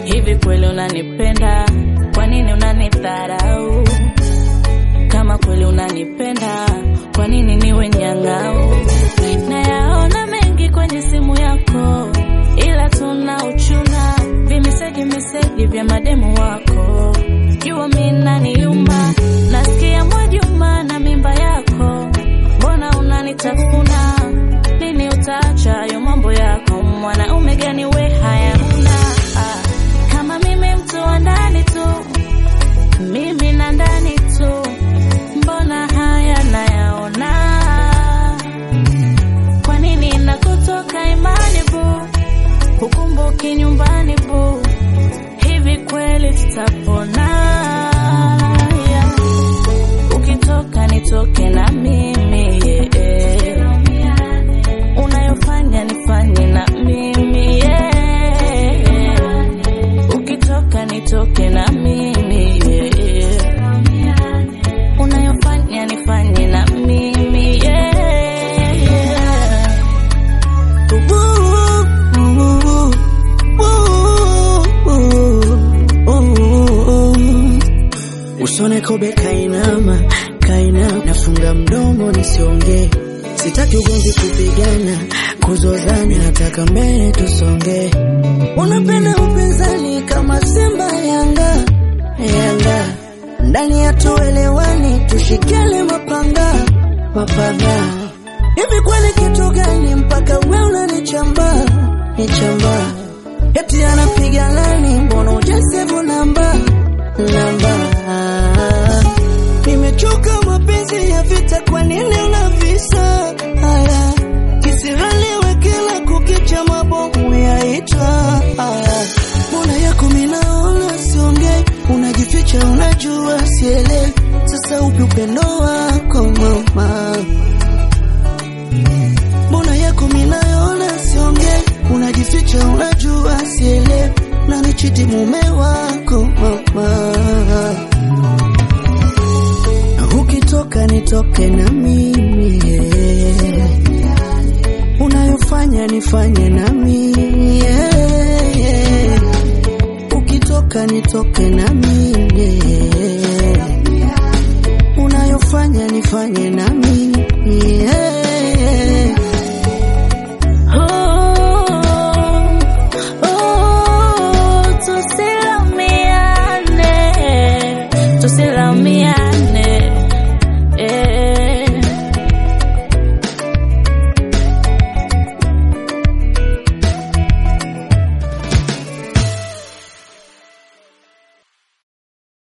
hivi kweli unanipenda? Kwa nini unanidharau? Kama kweli unanipenda, kwa nini niwe nyang'au? Nayaona mengi kwenye simu yako, ila tuna uchuna vimeseji meseji vya mademu wako. Jua mi naniuma, nasikia Mwajuma na mimba yako, mbona unanitafuna? Lini utaacha hayo mambo yako? Mwanaume gani we haya huna? Ah, kama mimi mtu wa ndani tu, mimi na ndani tu, mbona haya nayaona? Kwa nini nakutoka imani bu, hukumbuki nyumbani bu, hivi kweli tutapona? Yeah. Ukitoka nitoke na mimi yeah. Unayofanya nifanye na mimi yeah. Ukitoka nitoke na mimi yeah. Unayofanya nifanye na mimi yeah. Usone kobe kainama, kainama, nafunga mdomo nisiongee. Sitaki ugomvi, kupigana, kuzozana, nataka mbele tusonge. Unapenda upinzani kama Simba Yanga, Yanga ndani ya tuelewani, tushikele mapanga, mapanga. Hivi kweli kitu gani mpaka we unanichamba, nichamba? Eti anapiga lani, mbona ujasevu namba, namba? Nimechoka mapenzi ya vita, kwa nini unavisa haya? Kisiraliwe kila kukicha, mabomu yaitwa haya. Mbona yako minaona siongei, unajificha, unajua sielewi. Sasa upi upendo wako mama? Mbona yako minaona siongei, unajificha, unajua sielewi. Na nichiti mume wako mama Ukitoka nitoke na mimi yeah. Unayofanya nifanye na mimi yeah, yeah. Ukitoka nitoke na mimi yeah. Unayofanya nifanye na mimi